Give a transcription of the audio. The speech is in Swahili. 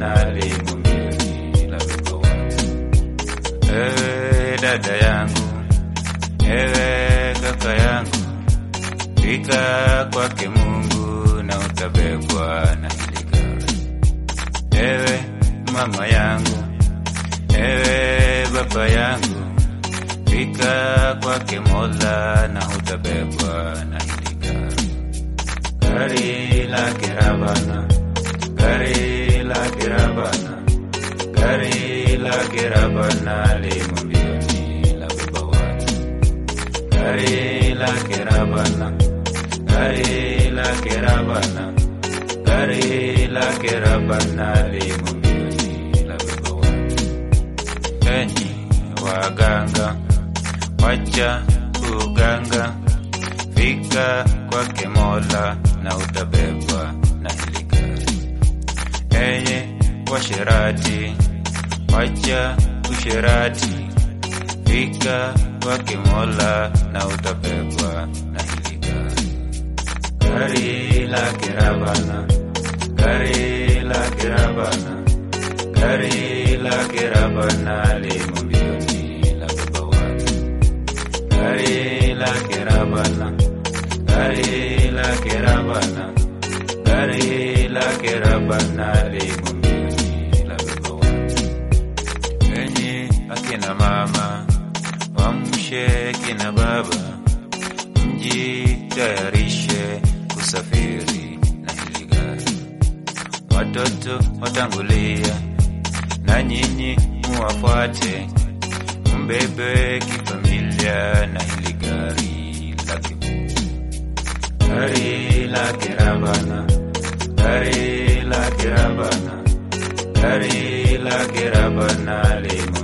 rabana limumbioni la beba watu. Ewe dada yangu, ewe kaka yangu, fika kwake Mungu na utabebwa na hili gari. Ewe mama yangu, ewe baba yangu, fika kwake Mola na utabebwa na hili gari. Gari la kirabana, gari la kirabana, gari la kirabana limo mbioni la beba watu. Gari la kirabana, gari la kirabana, gari la kirabana limo mbioni la beba watu. Enyi waganga, wacha kuganga, fika kwake Mola na utabebwa na hili gari. Enyi washerati, wacha usherati, fika kwake Mola na utabebwa na hili gari. Gari la kirabana, gari la kirabana, gari la kirabana limo mbioni la beba watu. Gari la kirabana, gari la kirabana, gari la kirabana limo mbioni la beba watu. Enyi akina mama, wamshe kina baba, mjitayarishe kusafiri na hili gari. Watoto watangulia na nyinyi muwafuate, mbebe kifamilia na hili gari la kimungu. Gari la kirabana, gari la kirabana, gari la kirabana limo